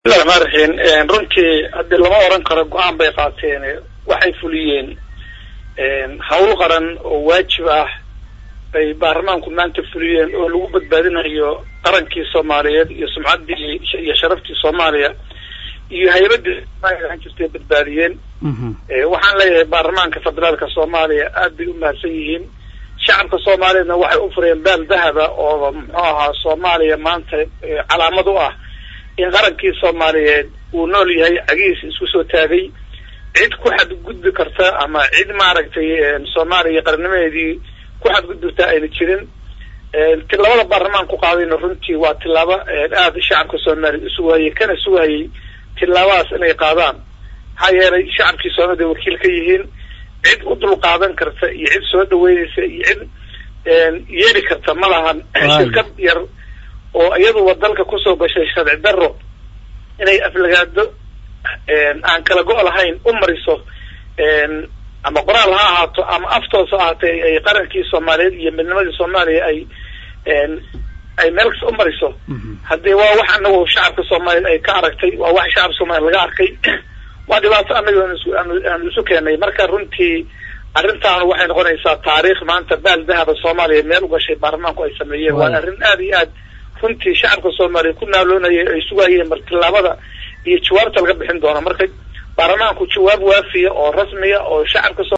bismillahi raxmaan raxiim runtii haddii lama oran karo go-aan bay qaateen waxay fuliyeen hawl qaran oo waajib ah bay baarlamaanku maanta fuliyeen oo lagu badbaadinayo qarankii soomaaliyeed iyo sumcaddii iyo sharaftii soomaaliya iyo haybadii soomaliya jirtay badbaadiyeen waxaan leeyahay baarlamaanka federaalka soomaaliya aad bay u mahadsan yihiin shacabka soomaaliyeedna waxay u fureen baal dahaba oo muxuu ahaa soomaaliya maanta calaamad u ah in qarankii soomaaliyeed uu nool yahay cagihiisa isku soo taagay cid ku xadgudbi karta ama cid maaragtay soomaaliya qarnimadeedii ku xadgudbirta ayna jirin tilaabada baarlamaan ku qaadayna runtii waa tilaabo aada shacabka soomaaliya usugahayay kana sugahayay tilaabadaas inay qaadaan maxaa yeelay shacabkii soomaalida wakiil ka yihiin cid u dul qaadan karta iyo cid soo dhaweynaysa iyo cid yeeli karta ma lahan shirkad yar oo iyaduba dalka kusoo gashay sharci daro inay aflagaado aan kala go' lahayn u mariso ama qoraal ha ahaato ama aftoos ha ahaatee ay qarankii soomaaliyeed iyo midnimadii soomaaliya ay ay meel kasta u mariso haddii waa wax anagu shacabka soomaaliyeed ay ka aragtay waa wax shacabka soomaliya laga arkay waa dhibaato anaga aanu isu keenay marka runtii arrintaanu waxay noqonaysaa taariikh maanta baal dahaba soomaaliya meel u gashay baarlamaanku ay sameeyeen waa arrin aada iyo aad runtii shacabka soomaaliya ku naaloonaya ay sugayeen mar tilaabada iyo jawaabta laga bixin doono marka baarlamaanku jawaab waafiya oo rasmiya oo shacabka